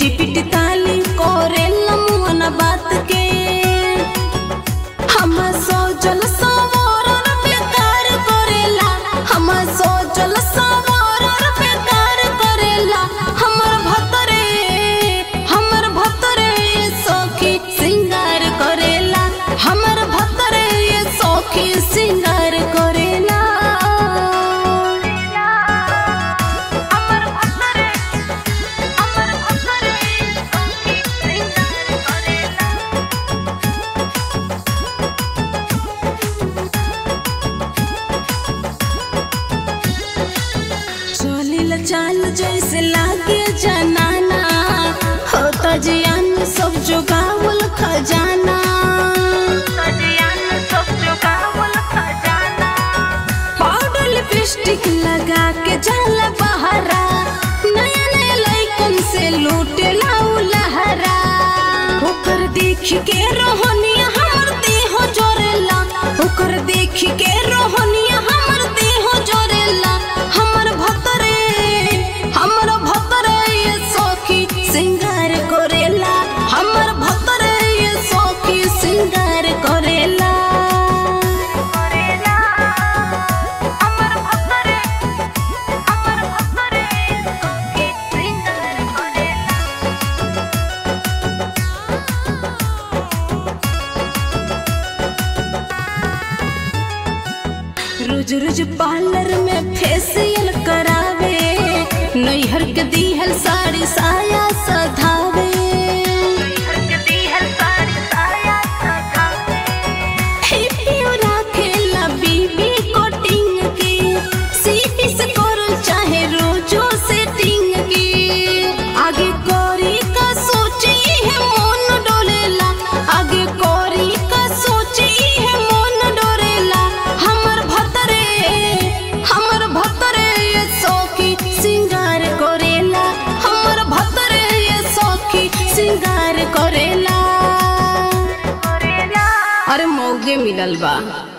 पिटी पिटी ताली करे लमुअन बात के हम सोचल सवरन बेकार करेला हम सोचल सवरन बेकार करेला हमर भतरे हमर भतरे सखी सिंगार करेला हमर भतरे सखी सिंगार करेला हमर भतरे हमर भतरे सखी सिंगार करेला चलिल चाल जैसे लागे जनाना होता जियान सब जुगावल खजाना पाउडर लिपस्टिक लगा के जल बहरा नया नया लइकन से लूटे लाऊ लहरा ओकर देख के रोहनिया हमर देह जोरेला ओकर देख के रोहनिया हमर देह जोरेला हमर भतरे हमर भतरे ये सखी सिंगार करेला हमर भतरे ये सखी सिंगार करेला हमर भतरे हमर भतरे सखी सिंगार करेला रोज रोज पार्लर में फेशियल करावे नैहर के दीहल साड़ी साया सधावे हिप्पियो राखेला बीबी कोटिंग की सीपी से करल चाहे रोजो सेटिंग की आगे कोरी का सोची है मन डोलेला आगे कोरी का सोची है मन डोरेला हमर भतरे हमर भतरे ये सौखी सिंगार करेला हमर भतरे ये सौखी सिंगार करेला अरे मौगे मिलल बा